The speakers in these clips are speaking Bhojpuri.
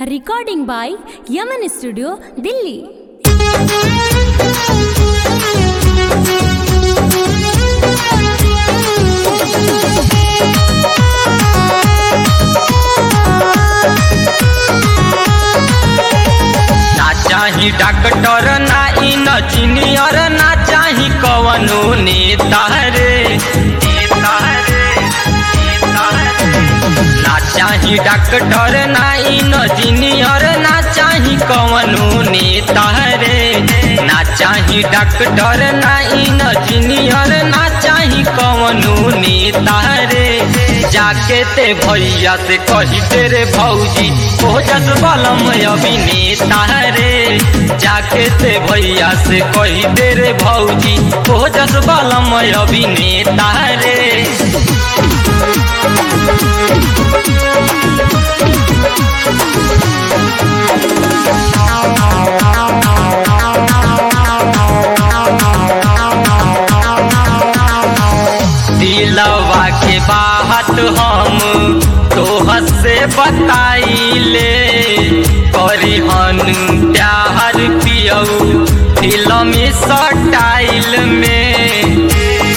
Recording by Yaman Studio, Delhi. ना चाही डॉक्टर ना इंजीनियर ना चाही कवनो नेता रे नेता रे, नेता रे। ना चाही डॉक्टर ना इंजीनियर ना चाही कवनो नेता रे ना चाही डॉक्टर ना इंजीनियर ना चाही कवनो नेता रे जाके ते भैया से कही तेरे भौजी ओजस बलम अभिनेता रे जाके ते भैया से कही तेरे भौजी ओजस बलम अभिनेता रे दिलवा के बात हम तोहर से बताइले करिहन प्यार पियऊ फिल्म सटाइल में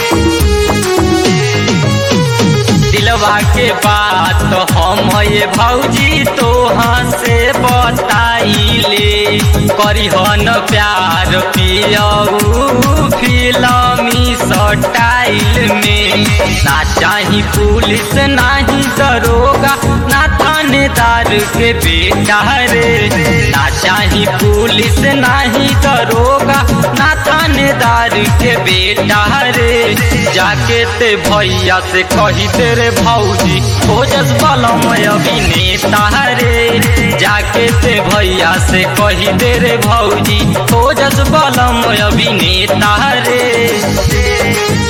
दिलवा के बात हम ये भौजी तोहाँ से बताइले करिहन प्यार पियऊ फिल्मी सटाइल में ना चाही पुलिस नाही दरोगा ना थानेदार के बेटा रे ना चाही पुलिस नाही दरोगा ना थानेदार के बेटा रे जाके ते भैया से कही तेरे भौजी ओजस बलम अभिनेता रे जाके ते भैया से कही तेरे भौजी ओजस बलम अभिनेता रे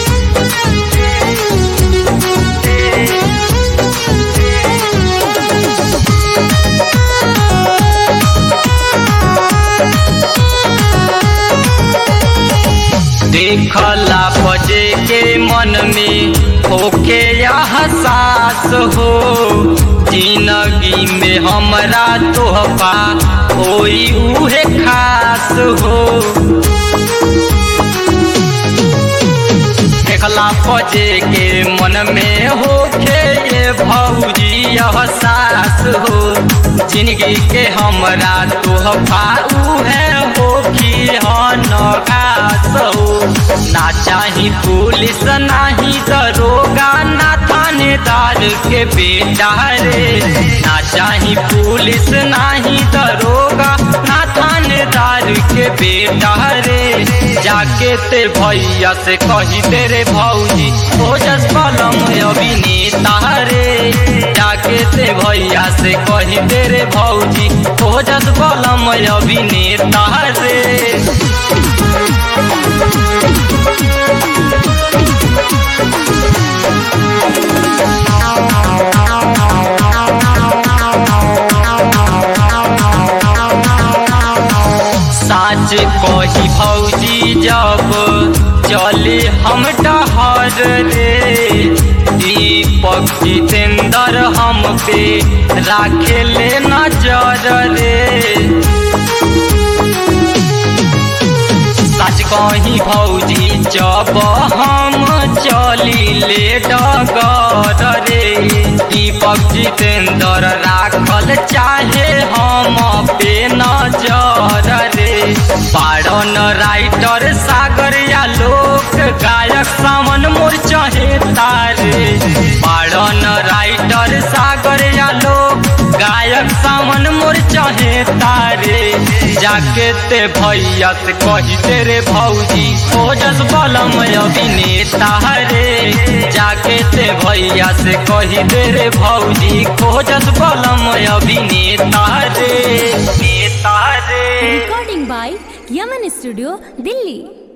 देखला बजे के मन में होके यह सास हो जिंदगी में हमरा तोहफा होई उहे खास हो देखला बजे के मन में होके ये भौजी यह सास हो जिंदगी के हमरा तोहफा उहे हो कि खास हो ना चाही पुलिस नाही दरोगा ना थानेदार के बेटा रे ना चाही पुलिस नाही दरोगा ना थानेदार के बेटा रे जाके ते भैया से कही तेरे भौजी ओजस बलम अभिनेता रे जाके ते भैया से कही तेरे भौजी ओजस बलम अभिनेता रे साच कही भौजी जब चले हम डहर रे दीपक जितेंद्र हम पे राखे ले नजर रे सच कही भौजी जब हम चली ले डगर रे दीपक जितेंद्र राखल चाहे हम पे नजर रे बारन राइटर सागर या लोक गायक सावन मोर चहे तारे बारन राइटर सागर या लोक गायक सावन मोर चहे तारे जाके ते भैया से कही तेरे भौजी ओजस बलम अभिनेता रे जाके ते भैया से कही तेरे भौजी खोजस बलम अभिनेता रे नेता रे Recording by Yaman Studio, Delhi.